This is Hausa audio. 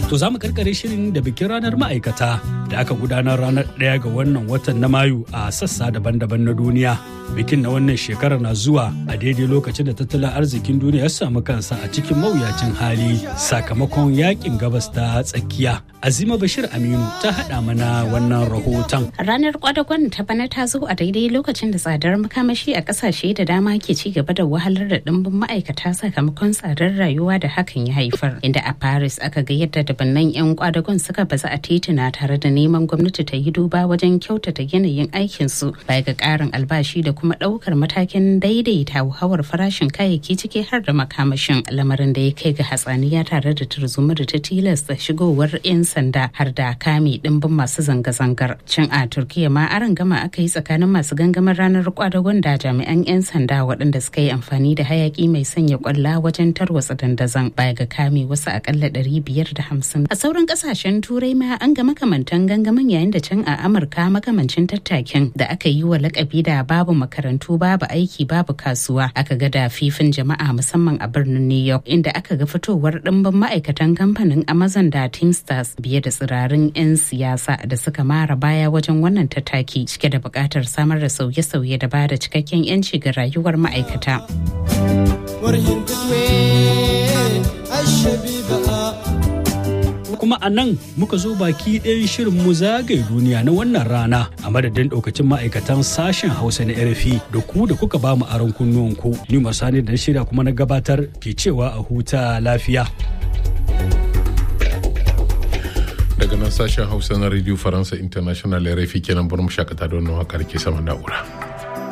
To za mu karkare shirin da bikin ranar ma'aikata da aka gudanar ranar ɗaya ga wannan watan na Mayu a sassa daban-daban na duniya. Bikin na wannan shekarar na zuwa a daidai lokacin da tattalin arzikin duniya ya samu kansa a cikin mawuyacin hali sakamakon yakin gabas ta tsakiya. Azima Bashir Aminu ta haɗa mana wannan rahoton. Ranar kwadagon ta bana ta zo a daidai lokacin da tsadar makamashi a ƙasashe da dama ke ci gaba da wahalar da ɗimbin ma'aikata sakamakon tsadar rayuwa da hakan ya haifar. Inda a Paris aka ga yadda dabannan 'yan kwadagon suka baza a tituna tare da neman gwamnati ta yi duba wajen kyautata yanayin aikinsu baya ga ƙarin albashi da kuma ɗaukar matakin daidaita hauhawar farashin kayayyaki ciki har da makamashin lamarin da ya kai ga hatsaniya tare da tarzoma da ta tilasta shigowar 'yan sanda har da kame dimbin masu zanga-zangar cin a turkiya ma aron gama aka yi tsakanin masu gangamin ranar kwadagon da jami'an 'yan sanda waɗanda suka yi amfani da hayaki mai sanya kwalla wajen tarwatsa dandazon baya ga kame wasu akalla hamsin. a sauran kasashen turai ma an ga makamantan gangamin yayin da can a amurka makamancin tattakin da aka yi wa lakabi da babu makarantu babu aiki babu kasuwa aka ga da fifin jama'a musamman a birnin new york inda aka ga fitowar ɗimbin ma'aikatan kamfanin amazon da teamsters biye da tsirarin 'yan siyasa da suka mara baya wajen wannan tattaki cike da buƙatar samar da sauye-sauye da ba da cikakken 'yanci ga rayuwar ma'aikata. kuma a nan muka zo baki ɗayan shirin mu zagaye duniya na wannan rana a madadin ɗaukacin ma'aikatan sashen hausa na rfi da ku da kuka ba mu aron kunnuwanku ni masani da shirya kuma na gabatar ke cewa a huta lafiya daga nan sashen hausa na radio faransa international rfi kenan bar mu shakata da wannan wakar ke sama na'ura.